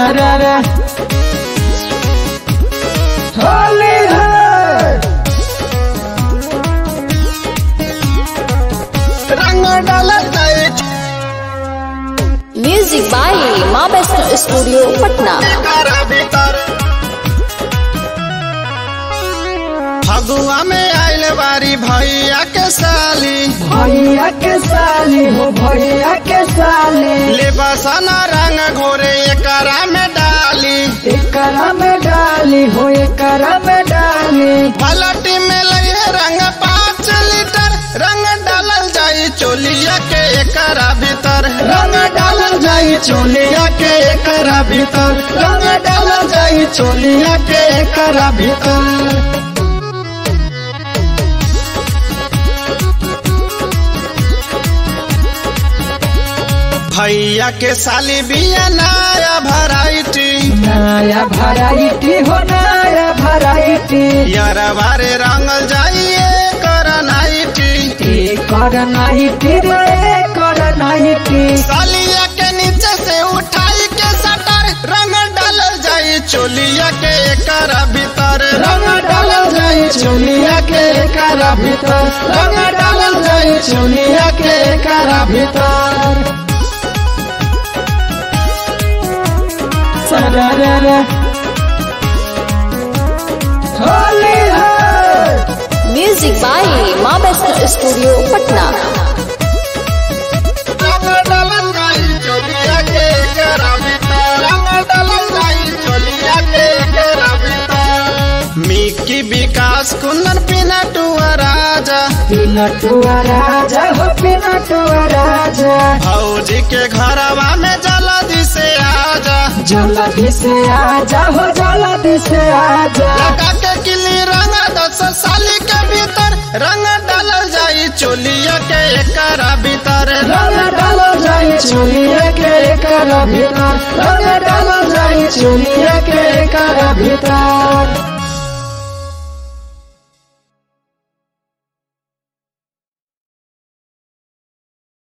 सरर होली है रंग डालल जाई म्यूजिक बाय माँ वैष्णो स्टूडियो पटना एकरा भीतर फगुआ में आइल बारी भैया के साली भैया के साली हो भैया के साली ले बसना रंग घोरे एकरा में डाली एकरा में डाली हो एकरा में डाली पलटी में लगे रंग पाँच लीटर रंग डालल जाई चोलिया के एकरा भीतर रंग डालल जाई चोलिया के एकरा भीतर रंग डालल जाई चोलिया के एकरा भीतर भैया के साली बिया नया भराइटी नया भराइटी हो नया भराइटी यरबारे रंगल जाइए कर नाइटी एकर नाइटी रे एकर नाइटी सालिया के नीचे से उठाई के सटर रंग डालल जाई चोलिया के एकर भीतर रंग डालल जाई चोलिया के एकर भीतर रंग डालल जाई चोलिया के एकर भीतर सरर होली है म्यूजिक बाय माँ वैष्णो स्टूडियो पटना रंग डालल जाई चोलिया के एकर भीतर रंग डालल जाई चोलिया के एकर भीतर मिकी विकास कुंदन पिनटुआ राजा पिनटुआ राजा हो पिनटुआ राजा भौजी के घरवा में जल्दी से आजा जल्दी से आजा हो जल्दी से आजा लगा के किली रंग दस साली के भीतर रंग डालल जाई चोलिया के एकरा भीतर रंग डालो जाई चोलिए के एकर भीतर रंग डालो जाई चोलिए के एकर भीतर